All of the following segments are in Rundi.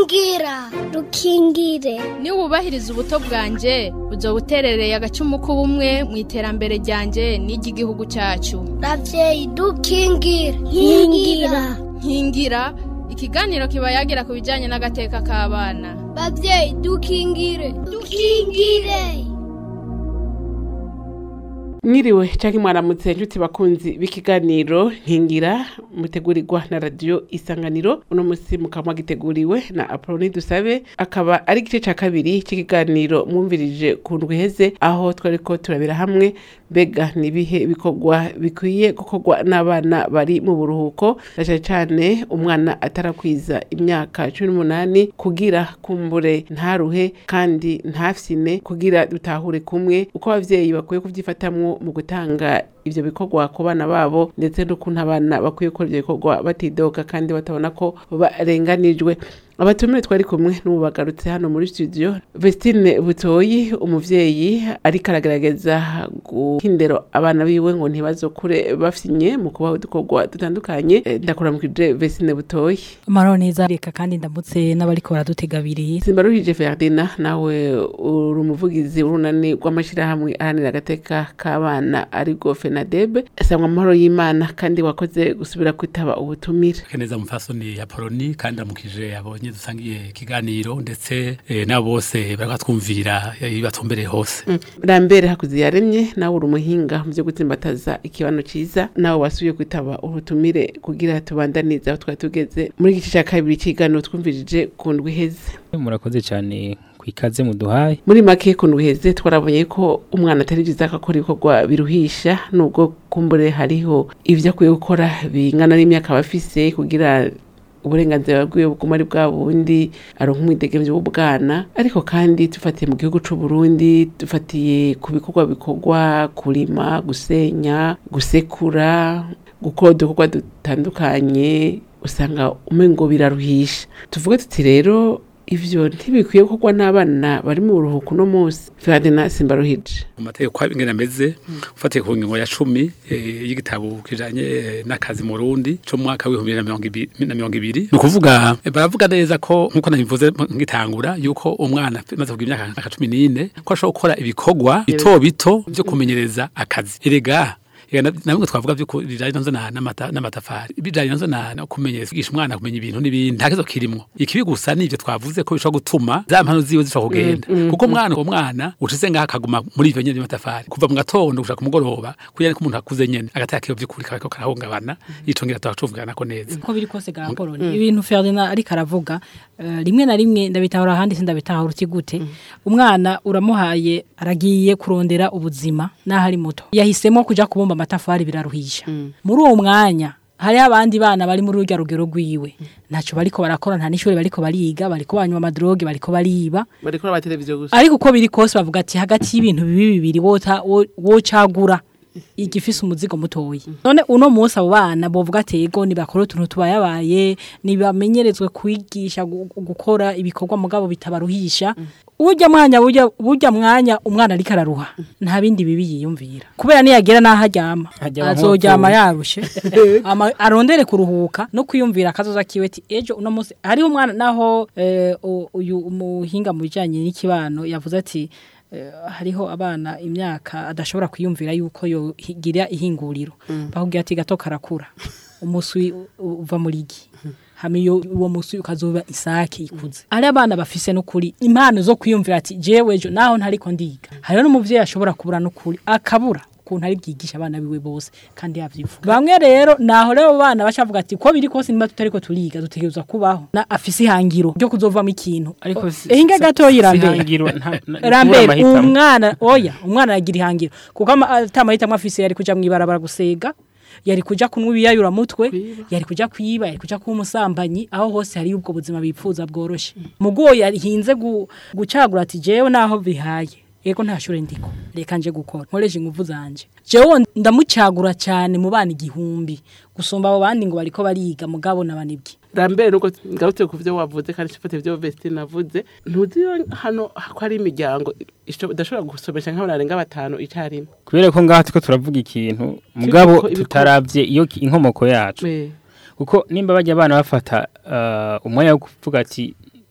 rukingira rukingire niba wubahiriza ubuto bwanjye uzo buterereye agacumu k'ubumwe mu iterambere ryanjye n'iry'igihugu cyacu ravyeyi dukingire nkingira nkingira ikiganiro kiba yagira ku bijyanye n'agateka k'abana bavyeyi dukingire dukingire mwiriwe cyangwa mwaramutse inshuti bakunzi b'ikiganiro nkingira mutegurirwa na radiyo isanganiro uno munsi mukaba giteguriwe na apoloni dusabe akaba ari igice cya kabiri cy'ikiganiro mwumvirije ku ndwi iheze aho twari ko turabira hamwe mbega n'ibihe bikorwa bikwiye gukorwa n'abana bari mu buruhuko na cyane cyane umwana atarakwiza imyaka cumi n'umunani kugira kumbure ntaruhe kandi ntafyine kugira dutahure kumwe uko abavyeyi bakwiye kubyifatamwo mu gutanga ivyo bikorwa ku bana babo ndetse n'ukuntu abana bakwiye gukora ivyo bikorwa batidoga kandi batabona ko barenganijwe abatumire twari kumwe n'ubu bagarutse hano muri studio Vestine Butoyi umuvyeyi ariko aragerageza guhindero abana biwe ngo ntibazokure bafyinye mu kubaho udukorwa dutandukanye Eh, ndakuramukije Vestine Butoyi amahoro neza reka kandi ndamutse n'abariko baradutega abiri Simbaruhije Ferdina nawe uri umuvugizi w'urunani rw'amashirahamwe ahanira agateka k'abana ariko FENADEB sangwa amahoro y'Imana kandi wakoze gusubira kwitaba ubutumire keneza mufasoni ya poloni kandi amukije abonye dusangiye ikiganiro ndetse eh, nabo bose baratwumvira eh, batumbereye hose Rambere hakuzi yaremye nawe uri umuhinga mu byo gutsimbataza ikibano ciza nawe wasubiye kwitaba ubutumire kugira tubandanize aho twari tugeze muri igice cya kabiri cy'ikiganiro twumvirije ku ndwi iheze murakoze cyane ku ikaze muduhaye muri make ku ndwi iheze twarabonye ko umwana atari byiza ko akora ibikorwa biruhisha nubwo kumbure hariho ibyo akwiye gukora bingana n'imyaka aba afise kugira uburenganzira bwiwe buguma ari bwa bundi aronka umwidegemvyo w'ubwana ariko kandi dufatiye mu gihugu c'u Burundi dufatiye ku bikorwa bikorwa kurima gusenya gusekura gukora udukorwa dutandukanye usanga umengo biraruhisha tuvuge tuti rero ivyo ntibikwiye gukorwa n'abana bari mu buruhuko uno munsi Ferdinand Simbaruhije mu mategeko ko ingene ameze ufatiye ku ngingo ya cumi eh, y'igitabo kijanye eh, n'akazi mu Burundi cyo mu mwaka w'ibihumbi bibiri na mirongo ibi- na mirongo ibiri ni ukuvuga eh, baravuga neza ko nk'uko nabivuze ngitangura yuko umwana amaze kugira imyaka nka cumi n'ine ko ashobora gukora ibikorwa bito bito byo kumenyereza akazi erega Ega na- namwe twavuga byuko bijanye nazo na n'amata- n'amatafari bijanye nazo na no kumenyereza kwigisha umwana kumenya ibintu n'ibindi nta kizo kirimwo ikibi gusa nivyo twavuze ko bishobora gutuma za mpano ziwe zishobora kugenda kuko umwana uwo mwana ucize ngaho akaguma muri ivyo nyene by'amatafari kuva mu gatondo gushaka ku mugoroba kugira ko umuntu akuze nyene agataya kiyo vy'ukuri kariko karahungabana yicongera tuba ko neza uko biri kose ga Apollo ibintu Ferdinand ariko aravuga eh, rimwe na rimwe ndabitahura ahandi sindabitahura uti gute umwana uramuhaye aragiye kurondera ubuzima naho ari muto yahisemo kuja kubumba amatafari biraruhisha muri uwo mwanya hari abandi bana bari muri urya rugero rwiwe ntaco bariko barakora nta n'ishuri bariko bariga bariko banywa amadroge bariko bariba bariko ba televiziyo gusa ariko uko biri kose bavuga ati hagati y'ibintu bibi bibiri wota wo- wocagura igifise umuzigo mutoyi none uno munsi abo bana bovuga ati yego nibakora utuntu tubayabaye nibamenyerezwe kwigisha gu- gukora ibikorwa mugabo bitabaruhisha urya mwanya burya burya mwanya umwana ariko araruha nta bindi bibi yiyumvira kubera niyagera naho aryama Aryama azoryama nk'uwapfuye. yarushe Ama- arondere kuruhuka no kwiyumvira akazoza kiwe ati ejo uno munsi hariho umwana naho eh, u- uyu umuhinga mu bijanye n'ikibano yavuze ati eh, hariho abana imyaka adashobora kwiyumvira yuko yogira ihinguriro bakubwira ati gato karakura umuswi u- u- uva muri igi hama iyo uwo muswi ukazoba isake ikuze ari abana bafise n'ukuri impano zo kwiyumvira ati jewe ejo naho ntariko ndiga hariho n'umuvyeyi ashobora kubura n'ukuri akabura ukuntu ari bwigisha abana biwe bose kandi yavyifuza bamwe rero naho rero abo bana bacavuga ati ko biri kose nimba tutariko turiga dutegerezwa kubaho na afise ihangiro ryo kuzovamo ikintu ariko si- ehinga si- gato si yirambere ihangiro, nta- na- kubura rambere amahitamo. umwana oya umwana aragira ihangiro kuko ama- atamahitamo afise yari kuja mwibarabara gusega yari kuja kunywa ibiyayura mutwe yari kuja kwiba yari kuja kuba umusambanyi aho hose hari ubwo buzima bipfuza bworoshe mugo yahinze gu- gucagura ati jewe naho bihaye yego nta shure ndiko reka nje gukora nkoresha ingufu zanje jewe ndamucagura cyane mu bana igihumbi gusumba abo bandi ngo bariko bariga mugabo nabanibwe rambere nuko ngarutse ku byo wavuze kandi cifate ibyo Vestine navuze ntuzi yo hano ko hari imiryango isho- idashobora gusomesha nk'abantu barenga batanu icarimwe kubera ko ngaha turiko turavuga ikintu mugabo ibiko- tutaravye iyo ki- inkomoko yacu Eh, kuko nimba bajya abana bafata uh, umwanya wo kuvuga ati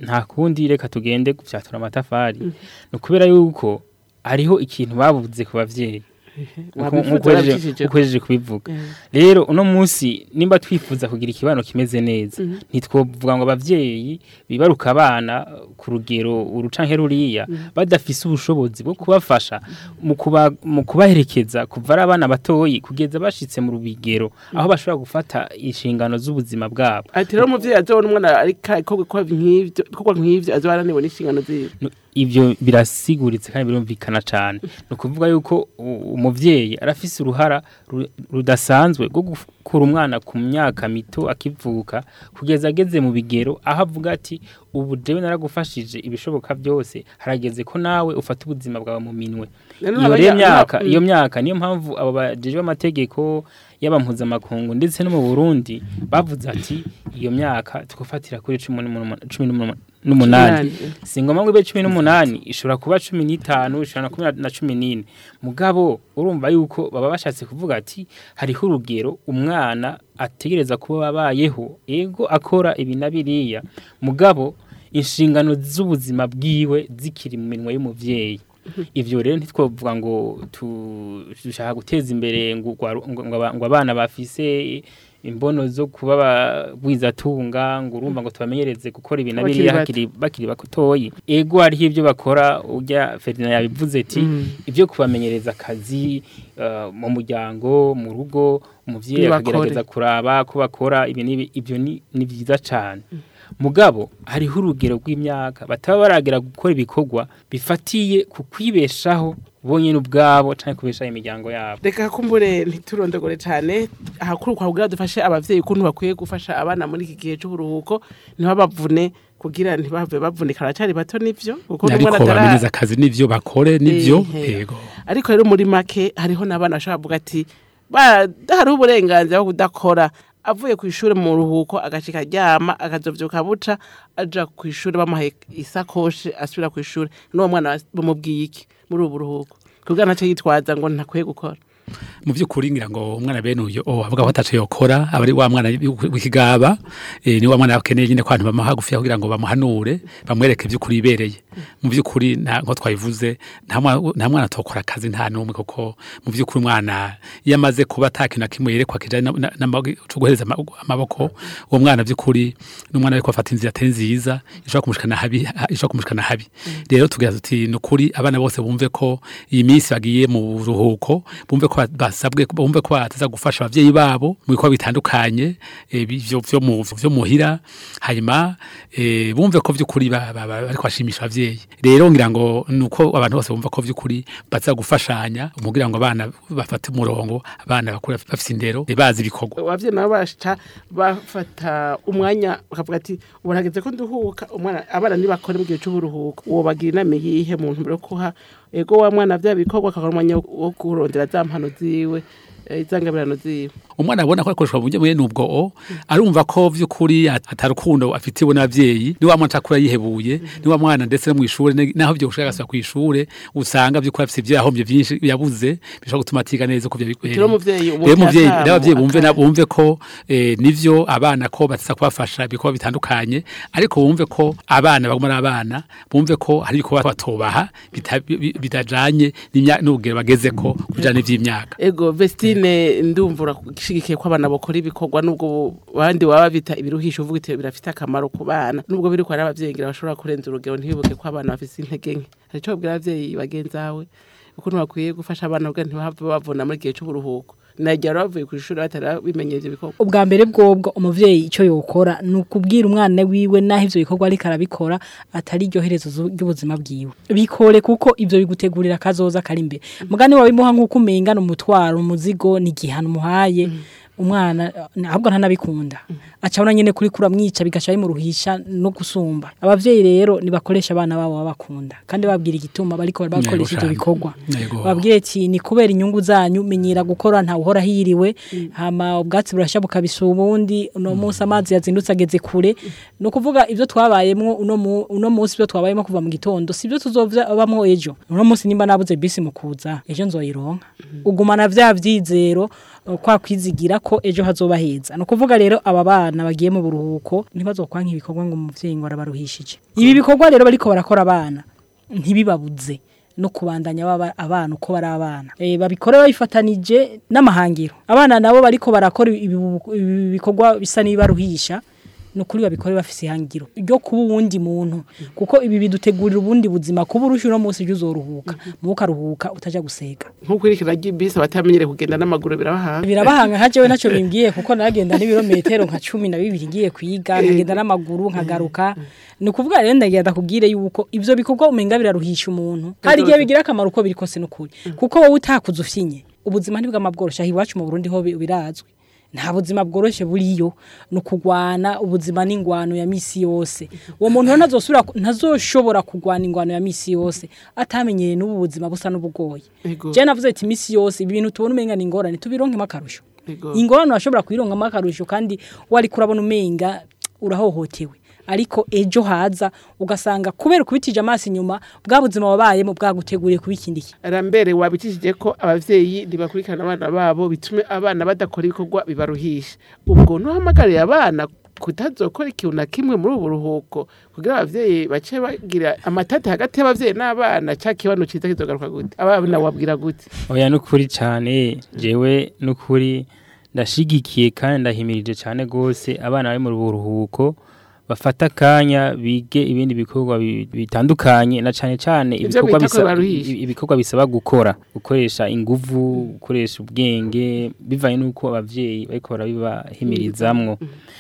nta kundi reka tugende gufyatura amatafari ni ukubera yuko hariho ikintu babuze ku bavyeyi Wabifuza warabicishije. ukojeje kubivuga rero uno munsi nimba twifuza kugira ikibano kimeze neza ntitwovuga ngo abavyeyi bibaruka abana ku rugero urucanke ruriya badafise ubushobozi bwo kubafasha mu kuba mu kubaherekeza kuva ari abana batoyi kugeza bashitse mu rubigero aho bashobora gufata inshingano z'ubuzima bwabo ati rero umuvyeyi azobona umwana ariko ikorwa nk'ivyo ikorwa nk'ivyo azoba arananiwe n'inshingano ziwe No, ivyo birasiguritse kandi birumvikana cyane ni ukuvuga yuko u- umuvyeyi arafise uruhara ru- rudasanzwe rwo gukura umwana ku myaka mito akivuka kugeza ageze mu bigero aho avuga ati ubu jewe naragufashije ibishoboka byose harageze ko nawe ufata ubuzima bwawe mu minwe Rero iyo abanya- rero myaka mm. iyo myaka niyo mpamvu abo bajejwe amategeko y'abampuzamakuru ndetse no mu Burundi bavuze ati iyo myaka tugufatira kuri cumi n'umunuma- cumi n'umunuma- n'umunani Umunani. si ngombwa ngo ibe cumi n'umunani ishobora kuba cumi n'itanu ishobora na kumi na cumi n'ine mugabo urumva yuko baba bashatse kuvuga ati hariho urugero umwana ategereza kuba abayeho ego akora ibi na biriya mugabo inshingano z'ubuzima bwiwe zikiri mu minwe y'umuvyeyi ivyo rero ntitwovuga ngo tu- dushaka guteza imbere ngo ugwaru- ngo- ngo aba- ngo abana bafise imbono zo kuba bagwizatunga ngo urumva ngo tubamenyereze gukora ibintu Bakiri biriya bato. hakiri bakiri batoyi ego hariho ibyo bakora urya Ferdinand yabivuze ati ibyo kubamenyereza akazi uh, mu muryango mu rugo umuvyeyi Ntibakore. akagerageza kuraba ko bakora ibi n'ibi ibyo ni ni byiza cyane mugabo hariho urugero rw'imyaka bataba baragera gukora ibikorwa bifatiye ku kwibeshaho bonyine ubwabo cyangwa kubeshaho imiryango yabo reka kumbure ntiturondogore cyane ahakuru kwa kugira dufashe abavyeyi ukuntu bakwiye gufasha abana muri iki gihe c'uburuhuko ntibabavune kugira ntibave bavunika baracari bato nivyo kuko ariko n'umwana atara- bamenyeza akazi n'ivyo bakore n'ivyo Ehe. yego ariko rero muri make hariho n'abana bashobora kuvuga ati hariho uburenganzira bwo kudakora avuye ku ishuri mu ruhuko agashika aryama akazovyuka buca aja ku ishuri bamuhaye isakoshi asubira ku ishuri n'uwo mwana bamubwiye iki muri ubu buruhuko kugira ntaco yitwaza ngo ntakwiye gukora mu by'ukuri ngira ngo umwana bene uyo oh avuga ko ataco yokora aba ari wa mwana w'ikigaba eh, ni wa mwana akeneye nyine kwantu bamuha hagufi kugira ngo bamuhanure bamwereke iby'ukuri ibereye mu by'ukuri nta nko twabivuze nta mwana nta mwana atokora akazi nta n'umwe kuko mu by'ukuri umwana iyo amaze kuba atakintu na kimwe yerekwa kijanye na- na- n'amaboko- co guhereza ama- amaboko uwo mwana by'ukuri n'umwana ariko afata inzira atari nziza ishobora kumushikana habi ha- ishobora kumushikana habi rero tugira tuti ni ukuri abana bose bumve ko iyi minsi bagiye mu buruhuko bumve ko ba- basabwe bumve ko bataza gufasha abavyeyi babo mu bikorwa bitandukanye eh, bivyo vyo mu vyo muhira hanyuma eh, bumve ko vy'ukuri ba- ba- ba- bariko bashimisha abavyeyi rero ngira ngo nuko abantu bose bumva ko vy'ukuri baza gufashanya kugira ngo abana bafate umurongo abana bakure bafise indero eh, bazi ibikorwa abavyeyi nabo basha bafata umwanya bakavuga ati ubu hageze ko nduhuka umwana abana nibakore mu gihe c'uburuhuko uwo bagira inama yihe mu ntumbero yo kuha ego wa mwana vya bikorwa akakora umwanya wo- wo kurondera za mpano ziwe eh, izangabirano ziwe umwana abona ko akoreshwa mu buryo bwene ubwo o arumva ko vy'ukuri at- atarukundo afitiwe n'abavyeyi ni wa mwana atakura yihebuye ni wa mwana ndetse no mw'ishure ne- naho vyo gushaka agasubira kw'ishure usanga vy'ukuri afise ivyo yahombye vyinshi yabuze bishobora gutuma atiga neza uko rero vyabikwiriye umuvyeyi rero umuvyeyi umutera rero abavyeyi akamo, bumve na- akamo. bumve ko eh, nivyo abana ko batasa kubafasha ibikorwa bitandukanye ariko bumve ko abana baguma ari abana bumve ko hari ibikorwa batobaha bita- bi- bitajanye n'imya- n'urugero bagezeko kujana n'ivy'imyaka ego vestine ndumva urashigikiye ko abana bakora ibikorwa nubwo abandi baba bita ibiruhisho uvuga iti birafite akamaro ku bana nubwo biri ko ari abavyeyi ngira bashobora kurenza urugero ntibibuke ko abana bafise intege nke hari ico babwira abavyeyi bagenzawe ukuntu bakwiye gufasha abana kugira ntibahave bavuna muri gihe c'uburuhuko nagira bavuye ku ishuri batari bimenye ivyo bikorwa ubwa mbere bwobwo umuvyeyi icyo yokora ni ukubwira umwana wiwe naho ivyo bikorwa ariko arabikora atari iryo herezo zu- ry'ubuzima bwiwe bikore kuko ivyo bigutegurira akazoza kari imbere mugani wabimuha nk'uko umengana umutwaro umuzigo ni igihano umuhaye umwana eh, ahubwo ntanabikunda acabona nyene kuri kura mwica bigaca bimuruhisha no gusumba abavyeyi rero nibakoresha abana babo babakunda kandi babwira igituma bariko bakoresha ivyo cane. bikorwa Yego. babwire ati ni kubera inyungu zanyu menyera gukora nta uhora hiriwe hama ubwatsi burashya bukabisa ubundi uno munsi amazi yazindutse ageze kure ni ukuvuga ibyo twabayemo uno mu- uno munsi ibyo twabayemo kuva mu gitondo si byo tuzobamo ejo uno munsi nimba nabuze bisi mu kuza ejo nzoyironka ugumana vya vyizero uh, kwa kwizigira ko ejo hazoba heza no kuvuga rero aba bana bagiye mu buruhuko ntibazokwanka ibikorwa ngo umuvyeyi ngo arabaruhishije ibi bikorwa rero bariko barakora abana ntibibabuze no kubandanya baba abana uko bari abana e, babikore babifatanije n'amahangiro abana nabo bariko barakora ibi ibi bikorwa bisa n'ibaruhisha nukuri babikore bafise ihangiro ryo kuba uwundi muntu kuko ibi bidutegurira ubundi buzima kuba urusha uno munsi ejo uzoruhuka mubo ukaruhuka utaja gusega nk'uko irikira ry'ibisi abatamenyereye kugenda n'amaguru birabahanga birabahanga nka jewe naco bimbwiye kuko naragenda n'ibirometero nka cumi na bibiri ngiye kwiga nkagenda n'amaguru nkagaruka ni ukuvuga rero ndagenda kubwire yuko ivyo bikorwa umenga biraruhisha umuntu hari igihe bigira akamaro uko biri kose n'ukuri kuko wowe utakuze ufyinye ubuzima ntibwama bworoshe aho iwacu mu Burundi ho bi- birazwi nta buzima bworoshe buriyo ni ukugwana ubuzima n'ingwano ya misi yose uwo muntu rero ntazosubira ku- ntazoshobora kugwana ingwano ya misi yose atamenyeye n'ubu buzima busa n'ubugoye Ego. je navuze ati misi yose ibi bintu tubona umenga ni ingorane tubironkemo akarusho Ego. ingorane urashobora kuyironkamo akarusho kandi wari kurabona umenga urahohotewe ariko ejo haza ugasanga kubera ukubitije amaso inyuma bwa buzima wabayemo bwaguteguriye kuba ikindi kintu rambere wabikishije ko abavyeyi ntibakurikirana abana babo bitume abana badakora ibikorwa bibaruhisha ubwo ntuhamagariye abana kutazokora ikintu na kimwe muri ubu buruhuko kugira abavyeyi bace bagira amatati hagati y'abavyeyi n'abana ca kibano ciza kizogaruka gute abana wabwira gute oya nukuri cyane jewe nukuri ndashigikiye kandi ndahimirije cyane gose abana bari mu buruhuko bafata akanya bige ibindi bikorwa bi- bitandukanye na cyane cyane Ivyo ibikorwa bita ko bisa- baruhisha. i- ibikorwa bisaba gukora gukoresha inguvu gukoresha ubwenge bivanye n'uko abavyeyi bariko barabibahimirizamwo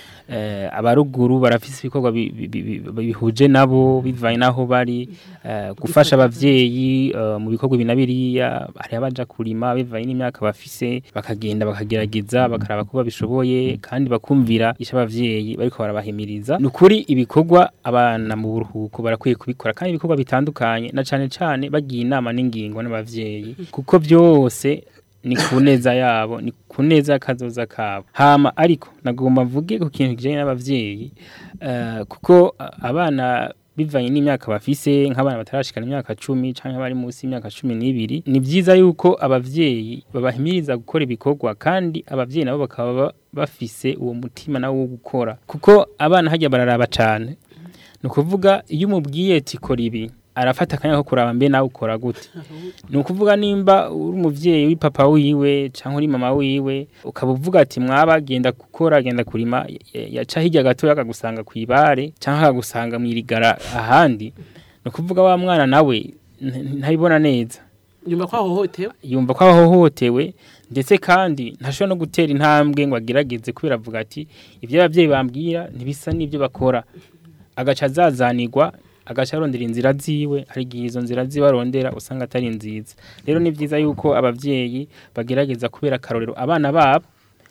eh, abaruguru barafise ibikorwa bi- bi- bi- bi- bihuje nabo bivanye naho bari eh, gufasha abavyeyi eh, mu bikorwa ibi na biriya hari abaja kurima bivanye n'imyaka bafise bakagenda bakagerageza bakaraba ko babishoboye kandi bakumvira isha abavyeyi bariko barabahimiriza ni ukuri ibikorwa abana mu buruhuko barakwiye kubikora kandi ibikorwa bitandukanye na cane cane bagiye inama n'ingingo n'abavyeyi kuko byose ni ku neza yabo ni ku neza y'akazoza kabo hama ariko nagomba mvuge ku kintu kijanye n'abavyeyi eh, kuko a- abana bivanye n'imyaka bafise nk'abana batarashikana imyaka cumi canke bari munsi y'imyaka cumi n'ibiri ni vyiza yuko abavyeyi babahimiriza gukora ibikorwa kandi abavyeyi nabo bakaba ba- bafise uwo mutima nawo wo gukora kuko abana hajya bararaba cane ni ukuvuga iyo umubwiye ati kora ibi arafata akanya ko kuraba mbe nawe ukora gute ni ukuvuga nimba uri umuvyeyi uri papa wiwe cyangwa uri mama wiwe ukaba uvuga ati mwaba genda gukora genda kurima ya- yaca hirya gatoya akagusanga ku ibare cyangwa akagusanga mu irigara ahandi ni ukuvuga wa mwana nawe n- ntabibona neza nyuma ko ahohotewe yumva ko ahohotewe ndetse kandi ntashobora no gutera intambwe ngo agerageze kubera avuga ati ibyo ababyeyi bambwira ntibisa n'ibyo bakora agaca azazanirwa agaca arondera inzira ziwe hari igihe izo nzira ziwe arondera usanga atari nziza rero ni byiza yuko ababyeyi bagerageza kubera akarorero abana babo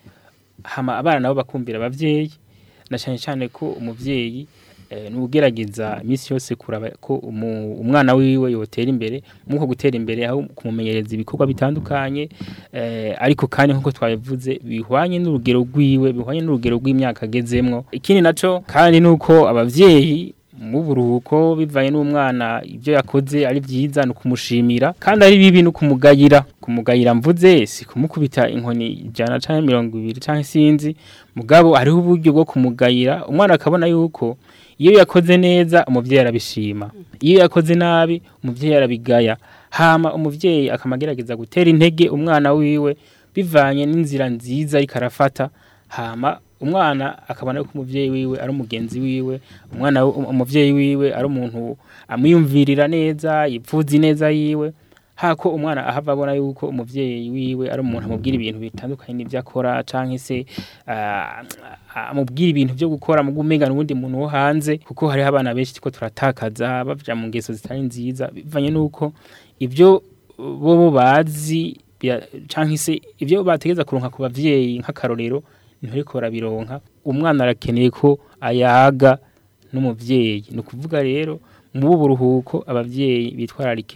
hama abana nabo bakumvira abavyeyi na cyane cyane ko umuvyeyi eh, nugerageza iminsi yose kuraba ko umu- umwana wiwe yotera imbere muko gutera imbere aho kumumenyereza ibikorwa bitandukanye eh, ariko kandi nkuko twabivuze bihwanye n'urugero rwiwe bihwanye n'urugero rw'imyaka agezemwo ikindi naco kandi nuko abavyeyi mu buruhuko bivanye n'umwana ibyo yakoze ari byiza ni ukumushimira kandi ari bibi ni ukumugayira kumugayira mvuze si kumukubita inkoni ijana cyangwa mirongo ibiri cyangwa sinzi mugabo hariho uburyo bwo kumugayira umwana akabona yuko iyo yakoze neza umubyeyi arabishima iyo yakoze nabi umubyeyi arabigaya hama umubyeyi akamagerageza gutera intege umwana wiwe bivanye n'inzira nziza ariko arafata hama umwana akabona ko umuvyeyi wiwe ari umugenzi wiwe umwana we- umuvyeyi wiwe ari umuntu amwiyumvirira neza yipfuza neza yiwe hako umwana ahava abona yuko umuvyeyi wiwe ari umuntu amubwira ibintu bitandukanye n'ibyo akora canke se ah, amubwira ibintu byo gukora mu gumenga n'ubundi muntu wo hanze kuko hariho abana benshi ko turatakaza baja mu ngeso zitari nziza bivanye nuko ibyo bo bo bazi bya- canke se ibyo bategeza kuronka ku bavyeyi nk'akarorero ntibariko barabironka umwana arakeneye ko ayaga n'umuvyeyi ni ukuvuga rero mu buruhuko abavyeyi bitwararike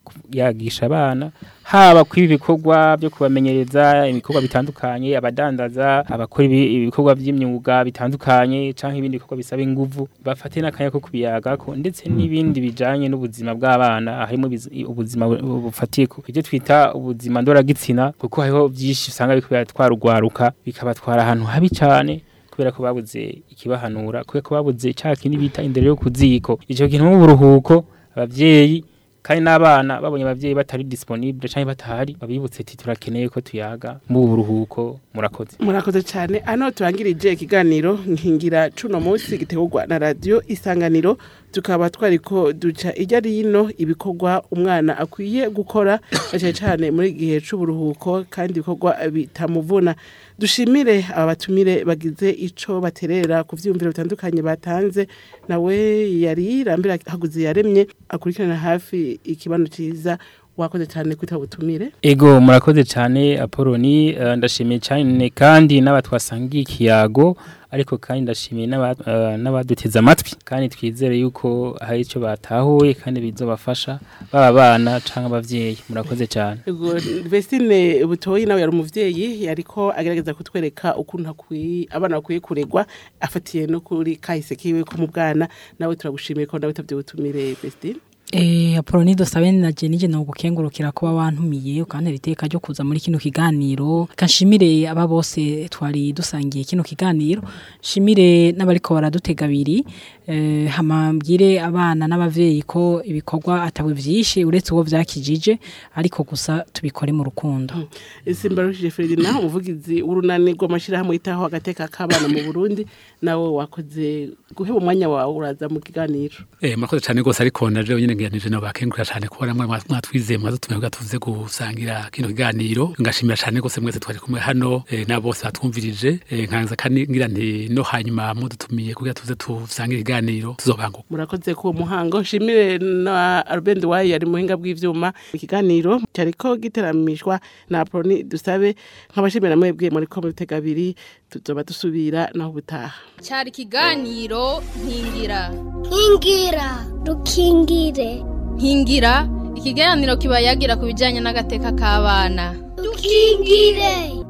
yagisha abana haba kuri ibi bikorwa byo kubamenyereza ibikorwa bitandukanye abadandaza abakora ibi- ibikorwa by'imyuga bitandukanye canke ibindi bikorwa bisaba inguvu bafate n'akanya ko kubiyagako ndetse n'ibindi bijanye n'ubuzima bw'abana harimo ibiz- ubuzima bu- bufatiye ku ibyo twita ubuzima ndoragitsina kuko hariho byinshi usanga biriko biratwara urwaruka bikabatwara ahantu habi cane kubera ko babuze ikibahanura kubera ko babuze cya kindi bita indero yo ku ziko icyo kintu mu buruhuko abavyeyi kandi n'abana babonye abavyeyi batari disponible canke batahari babibutse ati turakeneye ko tuyaga mu buruhuko murakoze murakoze cyane hano turangirije ikiganiro nkingira cuno munsi gitegurwa na radiyo isanganiro tukaba twari ko duca ijya rino ibikorwa umwana akwiye gukora cyane cyane muri gihe c'uburuhuko kandi ibikorwa bitamuvuna dushimire aba batumire bagize ico baterera ku vyiyumviro bitandukanye batanze nawe yari rambira haguze yaremye akurikirana hafi ikibano ciza wakoze cyane kwita butumire ego murakoze cyane apoloni eh, ndashimiye cyane kandi n'abatwasangiye ikiyago ariko kandi ndashimiye n'aba- eh, n'abaduteze amatwi kandi twizere yuko hari icyo batahuye kandi bizobafasha baba abana cyangwa abavyeyi murakoze cyane Ego, Vestine Butoyi nawe yari umuvyeyi yariko agerageza kutwereka ukuntu akwiye abana bakwiye kuregwa afatiye no kuri kahise kiwe ko mu bwana nawe turagushimiye ko nawe tavye butumire Vestine Eh, Apoloni dosabe na je nije no gukengurukira kuba wantumiye ukantera iteka ryo kuza muri kino kiganiro kanshimire aba bose twari dusangiye kino kiganiro shimire n'abariko baradutega abiri eh, hamambwire abana n'abavyeyi ko ibikorwa atawe vyinshi uretse uwo vyakijije ariko gusa tubikore mu rukundo Simbarushije Ferdinand umuvugizi w'urunani rw'amashirahamwe yitaho agateka k'abana mu Burundi nawe wakoze guheba umwanya wawe uraza mu kiganiro Eh murakoze cyane gose ariko naje nyine ngiyanije no bakengurira cyane kubona mwe mwatwizeye mwadutumye kugira tuvuze gusangira kino kiganiro ngashimira cyane gose mwese twari kumwe hano eh, na bose batwumvirije eh, nkanza kandi ngira nti no hanyuma mudutumiye kugira tuze tusangire ikiganiro tuzobanguka murakoze ku muhango shimire na Albert Wayi yari muhinga bw'ivyuma ikiganiro cyariko giteramishwa na Aproni dusabe nk'abashimira mwebwe muri ko mutega abiri tuzoba dusubira naho butaha cyari ikiganiro nkingira nkingira dukingire nkingira ikiganiro kiba yagira ku bijyanye n'agateka k'abana dukingire